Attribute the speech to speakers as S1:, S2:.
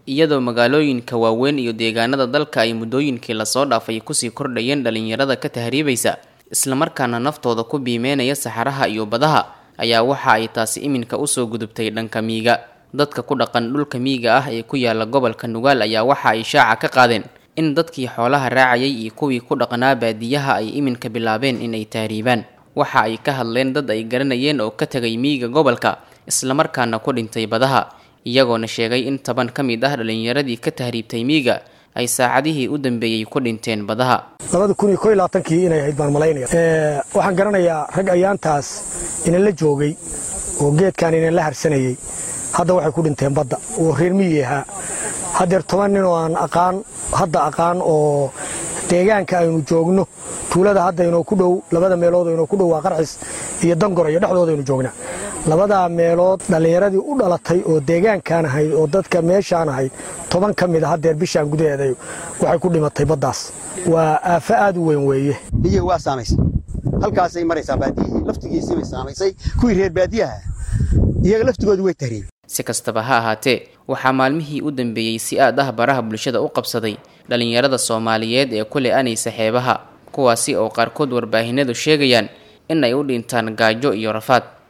S1: iyadoo magaalooyinka waaweyn iyo deegaanada dalka ay muddooyinkii lasoo dhaafay kusii kordhayeen dhalinyarada ka tahriibaysa islamarkaana naftooda ku biimeynaya saxaraha iyo badaha ayaa waxa ay taasi iminka usoo gudubtay dhanka miiga dadka ku dhaqan dhulka miiga ah ee ku yaala gobolka nugaal ayaa waxa ay shaaca ka qaadeen in dadkii xoolaha raacayay iyo kuwii ku dhaqnaa baadiyaha ay iminka bilaabeen inay tahriibaan waxa ay ka hadleen dad ay garanayeen oo ka tegay miiga gobolka islamarkaana ku dhintay badaha iyagoona sheegay in toban ka mid ah dhalinyaradii ka tahriibtay miiga ay saacadihii u dambeeyey ku dhinteen badaha
S2: labada kun iyo ko iyo labaatankii inay ahayd baan malaynaya waxaan garanayaa rag ayaantaas inala joogay oo geedkan inala harsanayey hadda waxay ku dhinteen badda oo reer miyi ahaa haddeer toban nin oo aan aqaan hadda aqaan oo deegaanka aynu joogno tuulada hadda inoo ku dhow labada meelood inoo ku dhow waa qarxis iyo dangor iyo dhexdooda aynu joognaa labadaa meelood dhallinyaradii u dhalatay oo deegaankaan ahayd oo dadka meeshaan ahayd toban ka mid a haddeer bishaan gudaheeda waxay ku dhimatay baddaas waa aafo aad u weyn weeye
S3: biyihii waa saamaysay halkaasay maraysaa baadiyihii laftigiisii bay saamaysay kuwii reer baadiyaha iyaga laftigoodu way tahriib
S1: si kastaba ha ahaatee waxaa maalmihii u dambeeyey si aad ah baraha bulshada u qabsaday dhalinyarada soomaaliyeed ee ku le-anaysa xeebaha kuwaasi oo qaarkood warbaahinadu sheegayaan in ay u dhintaan gaajo iyo rafaad